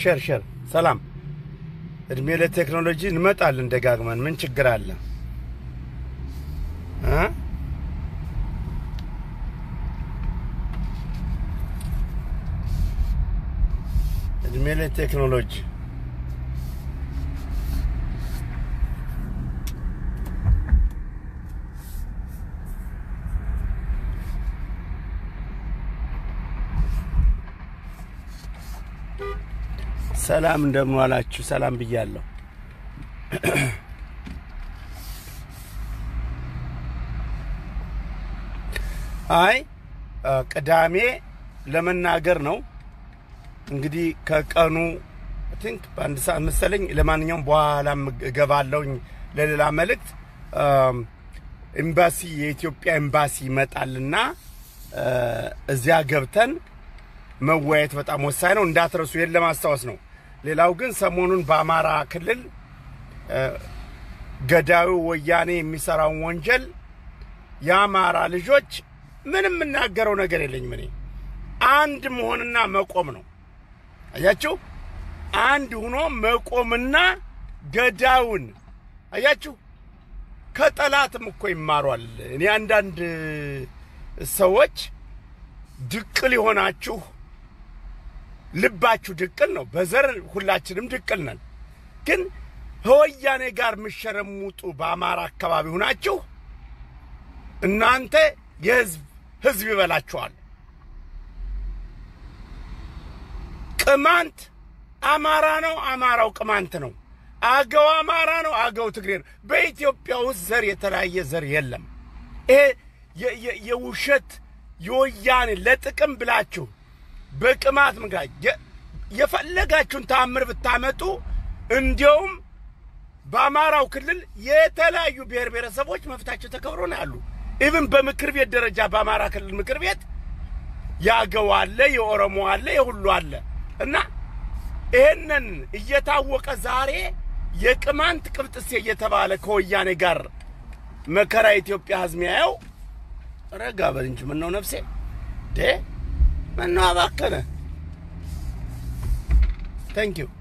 ሼር ሼር። ሰላም እድሜ ለቴክኖሎጂ እንመጣለን ደጋግመን። ምን ችግር አለ እ እድሜ ለቴክኖሎጂ ሰላም እንደምን ዋላችሁ? ሰላም ብያለሁ። አይ ቅዳሜ ለመናገር ነው እንግዲህ ከቀኑ ቲንክ በአንድ ሰዓት መሰለኝ። ለማንኛውም በኋላም እገባለሁኝ ለሌላ መልእክት። ኤምባሲ የኢትዮጵያ ኤምባሲ ይመጣልና እዚያ ገብተን መወያየት በጣም ወሳኝ ነው። እንዳትረሱ፣ ይህን ለማስታወስ ነው። ሌላው ግን ሰሞኑን በአማራ ክልል ገዳዩ ወያኔ የሚሰራውን ወንጀል የአማራ ልጆች ምንም የምናገረው ነገር የለኝም። እኔ አንድ መሆንና መቆም ነው። አያችሁ፣ አንድ ሆኖ መቆምና ገዳዩን አያችሁ፣ ከጠላትም እኮ ይማሯል። እኔ አንዳንድ ሰዎች ድቅል የሆናችሁ ልባችሁ ድቅል ነው። በዘር ሁላችንም ድቅል ነን። ግን ከወያኔ ጋር የምሸረሙጡ በአማራ አካባቢ ሁናችሁ እናንተ የህዝብ ህዝብ ይበላችኋል። ቅማንት አማራ ነው፣ አማራው ቅማንት ነው። አገው አማራ ነው፣ አገው ትግሬ ነው። በኢትዮጵያ ውስጥ ዘር የተለያየ ዘር የለም። ይሄ የውሸት የወያኔ ለጥቅም ብላችሁ በቅማት ምክንያት የፈለጋችሁን ተአምር ብታመጡ እንዲያውም በአማራው ክልል የተለያዩ ብሔር ብሔረሰቦች መብታቸው ተከብሮ ነው ያሉ። ኢቭን በምክር ቤት ደረጃ በአማራ ክልል ምክር ቤት የአገው አለ፣ የኦሮሞ አለ፣ የሁሉ አለ እና ይህንን እየታወቀ ዛሬ የቅማንት ቅብጥሴ እየተባለ ከወያኔ ጋር መከራ ኢትዮጵያ ህዝብ ያየው ረጋ በል እንጂ ምነው ነፍሴ ዴ ምነው አባከነ። ታንክ ዩ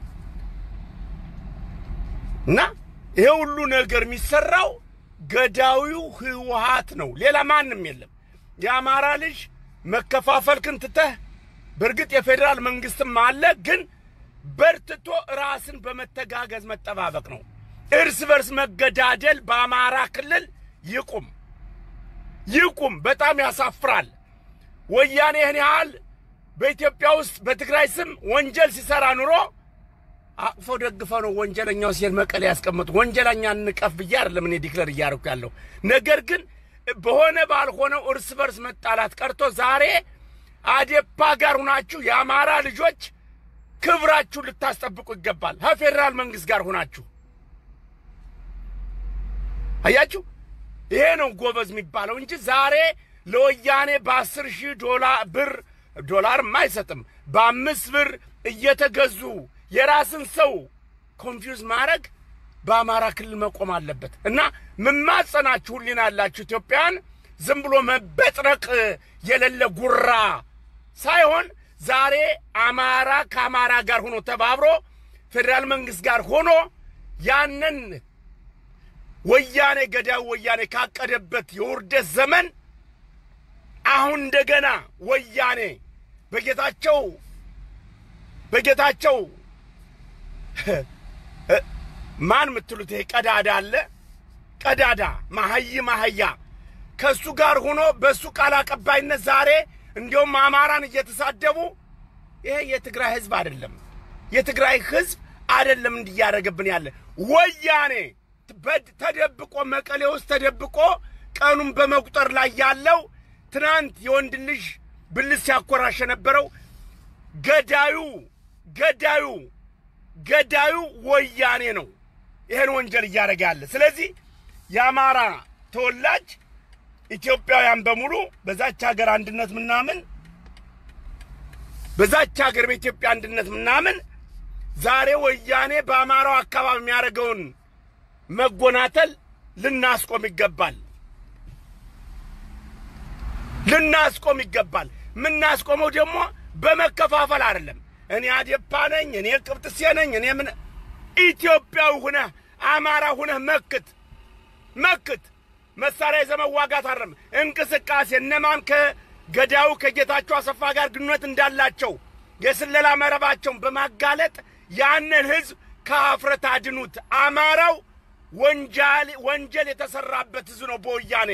እና ይሄ ሁሉ ነገር የሚሰራው ገዳዊው ህወሓት ነው፣ ሌላ ማንም የለም። የአማራ ልጅ መከፋፈልክን ትተህ በእርግጥ የፌዴራል መንግስትም አለ፣ ግን በርትቶ ራስን በመተጋገዝ መጠባበቅ ነው። እርስ በርስ መገዳደል በአማራ ክልል ይቁም ይቁም። በጣም ያሳፍራል። ወያኔ ይህን ያህል በኢትዮጵያ ውስጥ በትግራይ ስም ወንጀል ሲሰራ ኑሮ አቅፈው ደግፈው ነው ወንጀለኛው ሲሄድ መቀሌ ያስቀመጡ። ወንጀለኛ እንቀፍ ብዬ አይደለም እኔ ዲክለር እያደረኩ ያለው ነገር ግን በሆነ ባልሆነው እርስ በርስ መጣላት ቀርቶ ዛሬ አዴፓ ጋር ሁናችሁ የአማራ ልጆች ክብራችሁን ልታስጠብቁ ይገባል። ከፌዴራል መንግስት ጋር ሁናችሁ አያችሁ። ይሄ ነው ጎበዝ የሚባለው እንጂ ዛሬ ለወያኔ በአስር ሺህ ዶላር ብር ዶላርም አይሰጥም በአምስት ብር እየተገዙ የራስን ሰው ኮንፊውዝ ማድረግ በአማራ ክልል መቆም አለበት እና ምማጸናችሁ ሕሊና ያላችሁ ኢትዮጵያን ዝም ብሎ መበጥረቅ የሌለ ጉራ ሳይሆን ዛሬ አማራ ከአማራ ጋር ሆኖ ተባብሮ ፌዴራል መንግስት ጋር ሆኖ ያንን ወያኔ ገዳዩ ወያኔ ካቀደበት የውርደት ዘመን አሁን እንደገና ወያኔ በጌታቸው በጌታቸው ማን የምትሉት ይሄ ቀዳዳ አለ ቀዳዳ ማሀይ ማሀያ ከእሱ ጋር ሆኖ በእሱ ቃል አቀባይነት ዛሬ እንዲያውም አማራን እየተሳደቡ ይሄ የትግራይ ህዝብ አይደለም፣ የትግራይ ህዝብ አይደለም እንዲያደረገብን ያለ ወያኔ ተደብቆ መቀሌ ውስጥ ተደብቆ ቀኑን በመቁጠር ላይ ያለው ትናንት የወንድ ልጅ ብልት ሲያኮራሽ የነበረው ገዳዩ ገዳዩ ገዳዩ ወያኔ ነው ይሄን ወንጀል እያደረገ ያለ። ስለዚህ የአማራ ተወላጅ ኢትዮጵያውያን በሙሉ በዛች ሀገር አንድነት ምናምን በዛች ሀገር በኢትዮጵያ አንድነት ምናምን ዛሬ ወያኔ በአማራው አካባቢ የሚያደርገውን መጎናተል ልናስቆም ይገባል። ልናስቆም ይገባል። የምናስቆመው ደግሞ በመከፋፈል አይደለም። እኔ አዴፓ ነኝ፣ እኔ ቅብጥሴ ነኝ፣ እኔ ምን ኢትዮጵያዊ ሁነህ አማራ ሁነህ መክት መክት። መሳሪያ ይዘህ መዋጋት አረም እንቅስቃሴ እነማን ከገዳዩ ከጌታቸው አሰፋ ጋር ግንኙነት እንዳላቸው የስለላ መረባቸውን በማጋለጥ ያንን ህዝብ ከአፍረት አድኑት። አማራው ወንጃል ወንጀል የተሰራበት ህዝብ ነው በወያኔ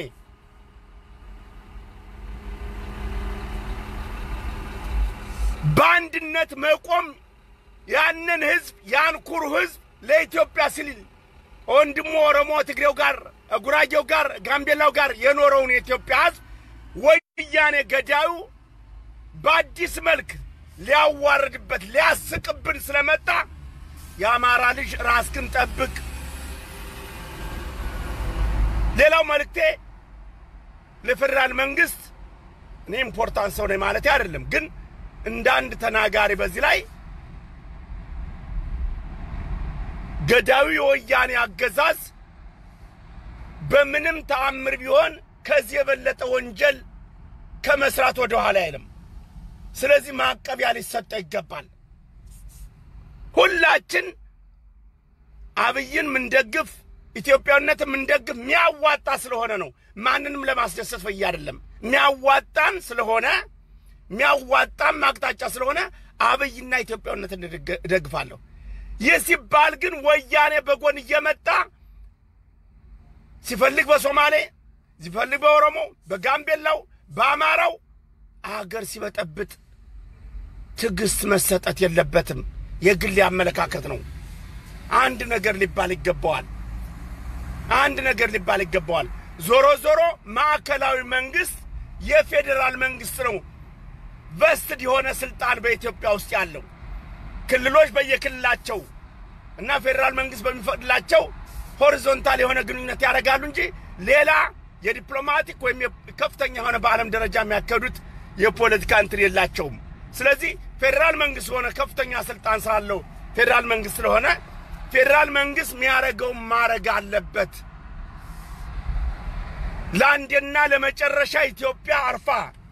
በአንድነት መቆም ያንን ህዝብ ያን ኩሩ ህዝብ ለኢትዮጵያ ሲል ወንድሞ ኦሮሞ ትግሬው ጋር ጉራጌው ጋር ጋምቤላው ጋር የኖረውን የኢትዮጵያ ህዝብ ወያኔ ገዳዩ በአዲስ መልክ ሊያዋርድበት ሊያስቅብን ስለመጣ የአማራ ልጅ ራስክን ጠብቅ። ሌላው መልእክቴ ለፌዴራል መንግስት እኔ ኢምፖርታንት ሰው ነኝ ማለት አይደለም፣ ግን እንደ አንድ ተናጋሪ በዚህ ላይ ገዳዩ የወያኔ አገዛዝ በምንም ተአምር ቢሆን ከዚህ የበለጠ ወንጀል ከመስራት ወደ ኋላ አይልም። ስለዚህ ማዕቀቢያ ሊሰጠው ይገባል። ሁላችን አብይን ምንደግፍ ኢትዮጵያዊነት ምንደግፍ ሚያዋጣ ስለሆነ ነው። ማንንም ለማስደሰት ፈያ አይደለም። ሚያዋጣን ስለሆነ ሚያዋጣም አቅጣጫ ስለሆነ አብይና ኢትዮጵያዊነትን እደግፋለሁ። ይህ ሲባል ግን ወያኔ በጎን እየመጣ ሲፈልግ በሶማሌ ሲፈልግ በኦሮሞ፣ በጋምቤላው፣ በአማራው አገር ሲበጠብጥ ትዕግስት መሰጠት የለበትም። የግል አመለካከት ነው። አንድ ነገር ሊባል ይገባዋል። አንድ ነገር ሊባል ይገባዋል። ዞሮ ዞሮ ማዕከላዊ መንግስት የፌዴራል መንግስት ነው ቨስትድ የሆነ ስልጣን በኢትዮጵያ ውስጥ ያለው ክልሎች በየክልላቸው እና ፌዴራል መንግስት በሚፈቅድላቸው ሆሪዞንታል የሆነ ግንኙነት ያደርጋሉ እንጂ ሌላ የዲፕሎማቲክ ወይም ከፍተኛ የሆነ በዓለም ደረጃ የሚያካሂዱት የፖለቲካ እንትን የላቸውም። ስለዚህ ፌዴራል መንግስት የሆነ ከፍተኛ ስልጣን ስላለው ፌዴራል መንግስት ስለሆነ ፌዴራል መንግስት የሚያደርገውን ማድረግ አለበት። ለአንዴና ለመጨረሻ ኢትዮጵያ አርፋ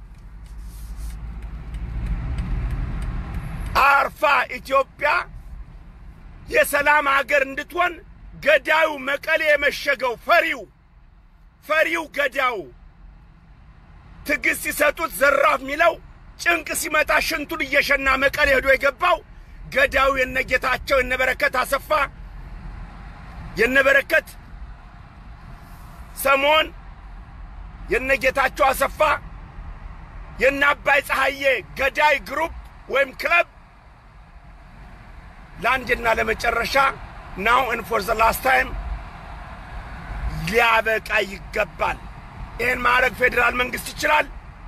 አርፋ ኢትዮጵያ የሰላም አገር እንድትሆን ገዳዩ መቀሌ የመሸገው ፈሪው ፈሪው ገዳዩ ትዕግስት ሲሰጡት ዘራፍ የሚለው ጭንቅ ሲመጣ ሽንቱን እየሸና መቀሌ ሄዶ የገባው ገዳዩ የነጌታቸው የነበረከት አሰፋ የነበረከት ሰሞን የነጌታቸው አሰፋ የነ አባይ ፀሐዬ ገዳይ ግሩፕ ወይም ክለብ ለአንድና ለመጨረሻ ናው ን ፎር ዘ ላስት ታይም ሊያበቃ ይገባል። ይህን ማድረግ ፌዴራል መንግስት ይችላል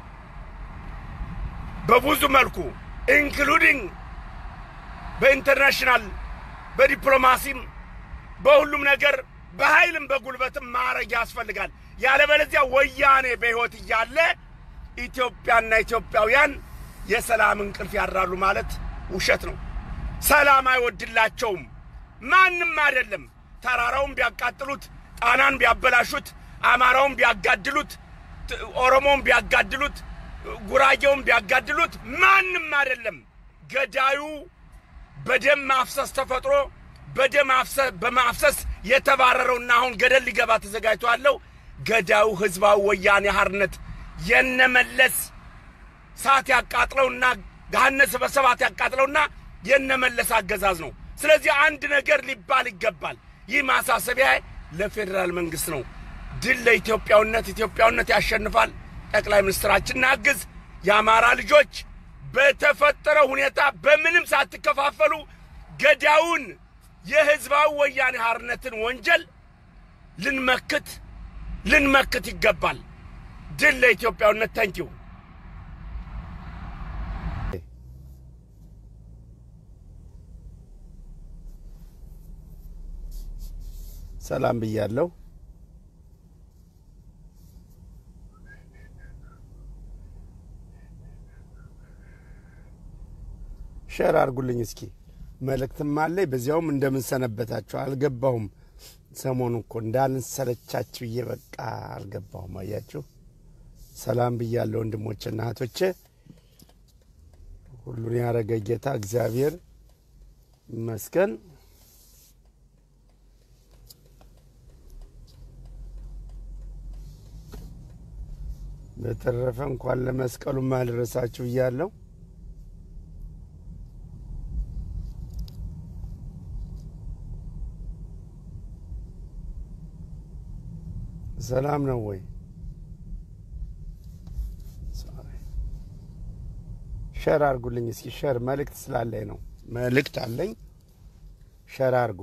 በብዙ መልኩ ኢንክሉዲንግ በኢንተርናሽናል በዲፕሎማሲም በሁሉም ነገር በኃይልም በጉልበትም ማድረግ ያስፈልጋል። ያለበለዚያ ወያኔ በሕይወት እያለ ኢትዮጵያና ኢትዮጵያውያን የሰላም እንቅልፍ ያድራሉ ማለት ውሸት ነው። ሰላም አይወድላቸውም። ማንም አይደለም። ተራራውን ቢያቃጥሉት፣ ጣናን ቢያበላሹት፣ አማራውን ቢያጋድሉት፣ ኦሮሞውን ቢያጋድሉት፣ ጉራጌውን ቢያጋድሉት ማንም አይደለም። ገዳዩ በደም ማፍሰስ ተፈጥሮ በደም በማፍሰስ የተባረረውና አሁን ገደል ሊገባ ተዘጋጅቶ ያለው ገዳዩ ህዝባዊ ወያኔ ሓርነት የነመለስ ሰዓት ያቃጥለውና ገሃነስ በሰባት ያቃጥለውና የነመለስ አገዛዝ ነው። ስለዚህ አንድ ነገር ሊባል ይገባል። ይህ ማሳሰቢያ ለፌዴራል መንግስት ነው። ድል ለኢትዮጵያውነት፣ ኢትዮጵያውነት ያሸንፋል። ጠቅላይ ሚኒስትራችን እናግዝ። የአማራ ልጆች በተፈጠረው ሁኔታ በምንም ሳትከፋፈሉ ገዳዩን የህዝባዊ ወያኔ ሓርነትን ወንጀል ልንመክት ልንመክት ይገባል። ድል ለኢትዮጵያውነት። ታንኪዩ ሰላም ብያለሁ። ሸር አድርጉልኝ እስኪ መልእክትም አለኝ። በዚያውም እንደምን ሰነበታችሁ? አልገባሁም። ሰሞኑ እኮ እንዳልንሰለቻችሁ ብዬ በቃ አልገባሁም። አያችሁ። ሰላም ብያለሁ ወንድሞችና እህቶቼ። ሁሉን ያደረገ ጌታ እግዚአብሔር ይመስገን። በተረፈ እንኳን ለመስቀሉ ማልረሳችሁ እያለሁ ሰላም ነው ወይ? ሸር አርጉልኝ እስኪ። ሸር መልእክት ስላለኝ ነው። መልእክት አለኝ። ሸር አርጉ።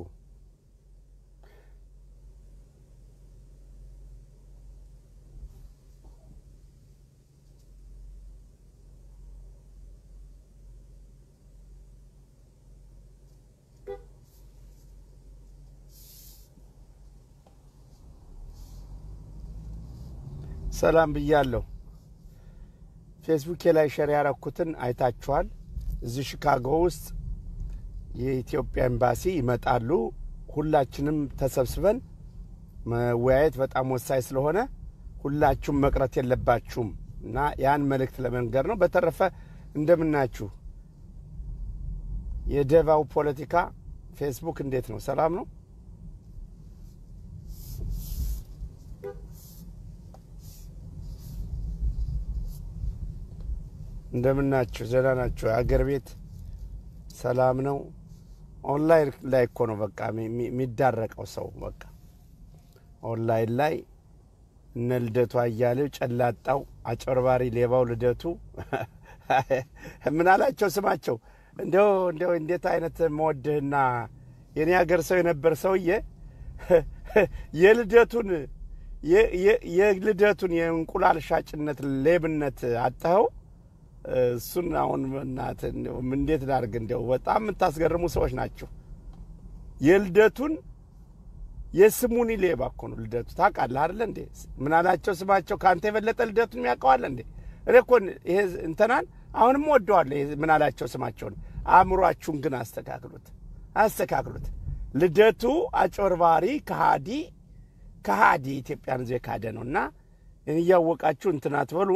ሰላም ብያለሁ። ፌስቡኬ ላይ ሸር ያረኩትን አይታችኋል። እዚህ ሺካጎ ውስጥ የኢትዮጵያ ኤምባሲ ይመጣሉ። ሁላችንም ተሰብስበን መወያየት በጣም ወሳኝ ስለሆነ ሁላችሁም መቅረት የለባችሁም እና ያን መልእክት ለመንገር ነው። በተረፈ እንደምናችሁ የደባው ፖለቲካ ፌስቡክ እንዴት ነው? ሰላም ነው? እንደምናችሁ ደህና ናችሁ? አገር ቤት ሰላም ነው? ኦንላይን ላይ እኮ ነው በቃ የሚዳረቀው ሰው በቃ ኦንላይን ላይ እነ ልደቱ አያሌው፣ ጨላጣው፣ አጭበርባሪ ሌባው ልደቱ ምን አላቸው ስማቸው እንዲው እንዲው እንዴት አይነት መወድህና የኔ ሀገር ሰው የነበር ሰውዬ የልደቱን የልደቱን የእንቁላል ሻጭነት ሌብነት አጥኸው እሱን አሁን እናትህ እንዴት ላድርግ? እንዲያው በጣም የምታስገርሙ ሰዎች ናቸው። የልደቱን የስሙኒ ሌባ እኮ ነው ልደቱ። ታውቃለህ አይደለ እንዴ? ምን አላቸው ስማቸው? ከአንተ የበለጠ ልደቱን የሚያውቀዋል እንዴ? እኔ እኮ ይሄ እንትናን አሁንም ወደዋለሁ። ምን አላቸው ስማቸውን። አእምሯችሁን ግን አስተካክሉት፣ አስተካክሉት። ልደቱ አጭበርባሪ፣ ከሃዲ ከሃዲ ኢትዮጵያን ዜ ካደ ነው እና እያወቃችሁ እንትን አትበሉ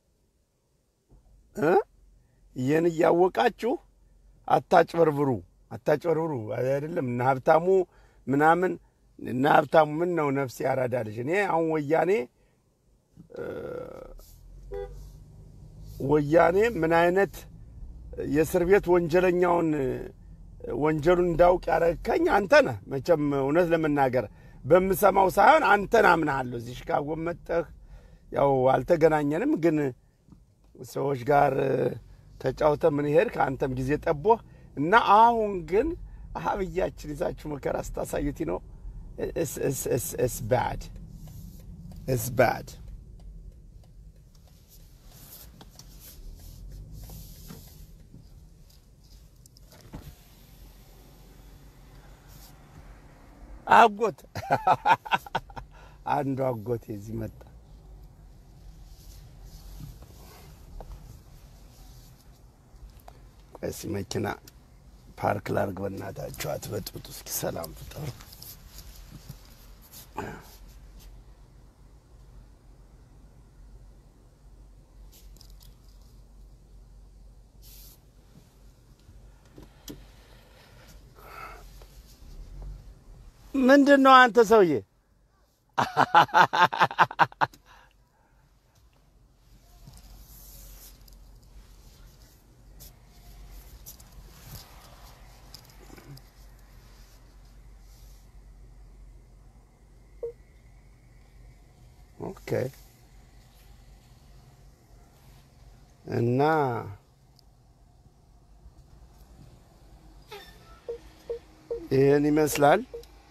ይህን እያወቃችሁ አታጭበርብሩ፣ አታጭበርብሩ። አይደለም እነ ሀብታሙ ምናምን እነ ሀብታሙ ምን ነው ነፍስ ያራዳ ልጅ። እኔ አሁን ወያኔ ወያኔ ምን አይነት የእስር ቤት ወንጀለኛውን ወንጀሉን እንዳውቅ ያረከኝ አንተ ነህ። መቼም እውነት ለመናገር በምሰማው ሳይሆን አንተን አምናሃለሁ። እዚህ ሽካጎ መጠህ ያው አልተገናኘንም ግን ሰዎች ጋር ተጫውተ ምን ሄድ ከአንተም ጊዜ ጠቦህ እና አሁን ግን አብያችን ይዛችሁ መከራ ስታሳዩት ነው። ስ ባድ ስ ባድ አጎት አንዱ አጎቴ እዚህ መጣ። ቀሲ መኪና ፓርክ ላርግ። በእናታችሁ አትበጥብጡ። እስኪ ሰላም ፍጠሩ። ምንድን ነው አንተ ሰውዬ? ኦኬ እና ይህን ይመስላል።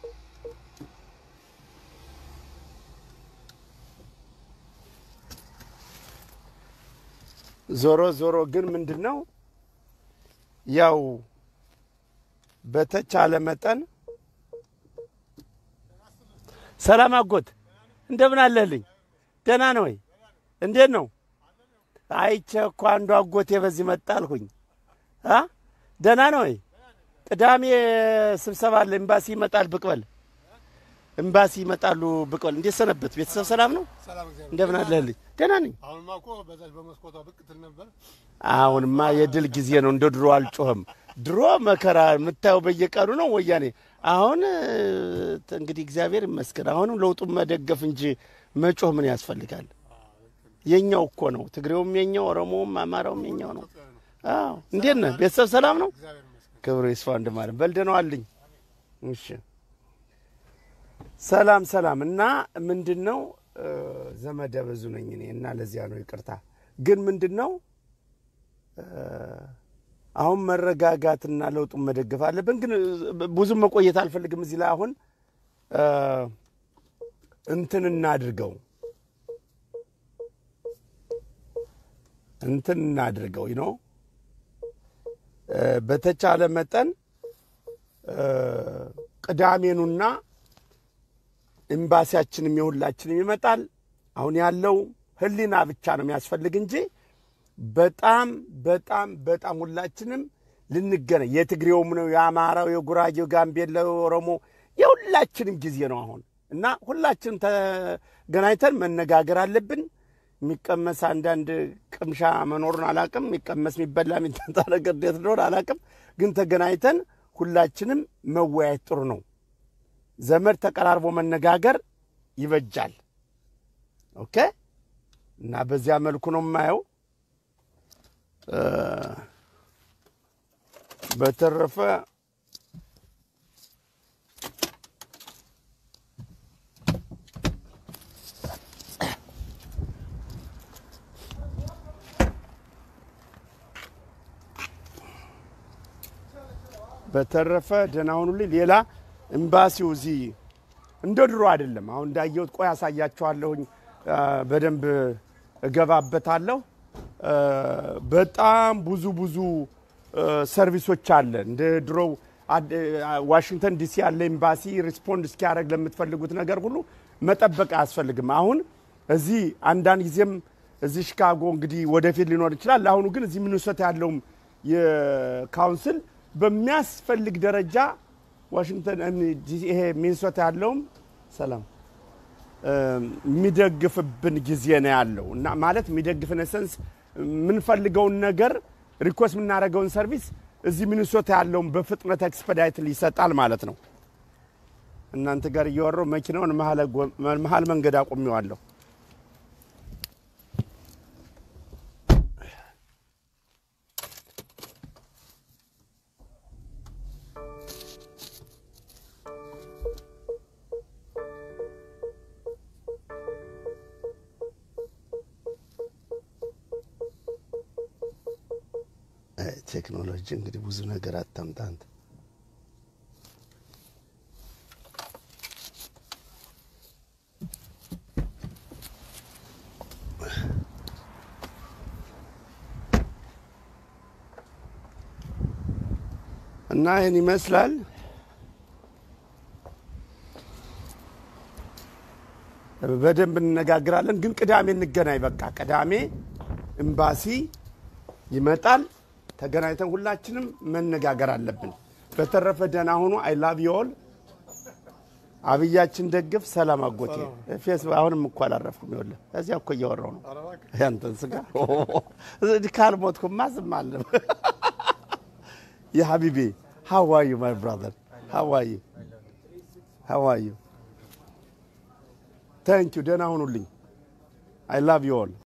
ዞሮ ዞሮ ግን ምንድን ነው ያው በተቻለ መጠን ሰላም አጎት እንደምን አለህልኝ? ደህና ነው ወይ? እንዴት ነው? አይቼ እኮ አንዱ አጎቴ በዚህ መጣ አልሁኝ። አ ደህና ነው ወይ? ቅዳሜ ስብሰባ አለ፣ ኤምባሲ ይመጣል። ብቅ በል ኤምባሲ ይመጣሉ ብቀል እንዴት ሰነበት? ቤተሰብ ሰላም ነው? ሰላም እግዚአብሔር እንደምን አለህልኝ? ደህና ነኝ። አሁንማ እኮ በዛች በመስኮቷ ብቅ ትል ነበር። አሁንማ የድል ጊዜ ነው። እንደ ድሮ አልጮህም። ድሮ መከራ የምታየው በየቀኑ ነው ወያኔ። አሁን እ፣ እንግዲህ እግዚአብሔር ይመስገን። አሁንም ለውጡን መደገፍ እንጂ መጮህ ምን ያስፈልጋል? የኛው እኮ ነው። ትግሬውም የኛው፣ ኦሮሞውም አማራውም የኛው ነው። አዎ እንዴት ነህ? ቤተሰብ ሰላም ነው? እግዚአብሔር ይመስገን። ክብሩ ይስፋ እንደማለት በልደነው አልኝ። እሺ ሰላም ሰላም። እና ምንድን ነው እ፣ ዘመደ ብዙ ነኝ እኔ እና ለዚያ ነው ይቅርታ። ግን ምንድን ነው እ፣ አሁን መረጋጋትና ለውጡን መደገፍ አለብን። ግን እ፣ ብዙም መቆየት አልፈልግም እዚህ ላይ አሁን እ፣ እንትን እናድርገው እንትን እናድርገው ነው በተቻለ መጠን እ፣ ቅዳሜኑና ኤምባሲያችንም የሁላችንም ይመጣል። አሁን ያለው ሕሊና ብቻ ነው የሚያስፈልግ እንጂ በጣም በጣም በጣም ሁላችንም ልንገናኝ የትግሬውም ነው የአማራው፣ የጉራጌው፣ ጋምቤላው፣ ኦሮሞ የሁላችንም ጊዜ ነው አሁን እና ሁላችንም ተገናኝተን መነጋገር አለብን። የሚቀመስ አንዳንድ ቅምሻ መኖሩን አላቅም። የሚቀመስ የሚበላ የሚጠጣ ነገር እንዴት እንደሆነ አላቅም። ግን ተገናኝተን ሁላችንም መወያየት ጥሩ ነው። ዘመድ ተቀራርቦ መነጋገር ይበጃል። ኦኬ እና በዚያ መልኩ ነው የማየው። እ፣ በተረፈ በተረፈ ደህና ሁኑልኝ። ሌላ ኤምባሲው እዚህ እንደ ድሮ አይደለም። አሁን እንዳየሁት ቆይ አሳያችኋለሁኝ። አ፣ በደንብ እገባበታለሁ። አ፣ በጣም ብዙ ብዙ አ፣ ሰርቪሶች አለ። እንደ ድሮው አድ- አ፣ ዋሽንግተን ዲሲ ያለ ኤምባሲ ሪስፖንድ እስኪያደርግ ለምትፈልጉት ነገር ሁሉ መጠበቅ አያስፈልግም። አሁን እዚህ አንዳንድ ጊዜም እዚህ ሽካጎ እንግዲህ ወደፊት ሊኖር ይችላል። ለአሁኑ ግን እዚህ ሚኒሶታ ያለውም የካውንስል በሚያስፈልግ ደረጃ ዋሽንግተን እም፣ ዲ- ይሄ ሚኒሶታ ያለውም ሰላም እም፣ የሚደግፍብን ጊዜ ነው ያለው እና ማለት የሚደግፍን ሰንስ የምንፈልገውን ነገር ሪኮስት የምናደርገውን ሰርቪስ እዚህ ሚኒሶታ ያለውን በፍጥነት ኤክስፐዳይት ይሰጣል ማለት ነው። እናንተ ጋር እያወራሁ መኪናውን መሀል ጎ- መሀል መንገድ አቁሜዋለሁ። አይ፣ ቴክኖሎጂ እንግዲህ ብዙ ነገር አታምጣ አንተ። እና ይህን ይመስላል። በደንብ እንነጋግራለን። ግን ቅዳሜ እንገናኝ። በቃ ቅዳሜ ኤምባሲ ይመጣል። ተገናኝተን ሁላችንም መነጋገር አለብን። በተረፈ ደህና ሁኑ። አይ ላቭ ዩ ኦል። አብያችን ደግፍ። ሰላም አጎቴ። ፌስቡክ አሁንም እኮ አላረፍኩም። ይኸውልህ እዚያ እኮ እያወራሁ ነው ኧረ እባክህ ያንተን ስጋ እዚህ ካልሞትኩማ ዝም አለም። የሀቢቤ ሀዋዩ ማይ ብራዘር ሀዋዩ ሀዋዩ ታንኪዩ። ደህና ሁኑልኝ። አይ ላቭ ዩ ኦል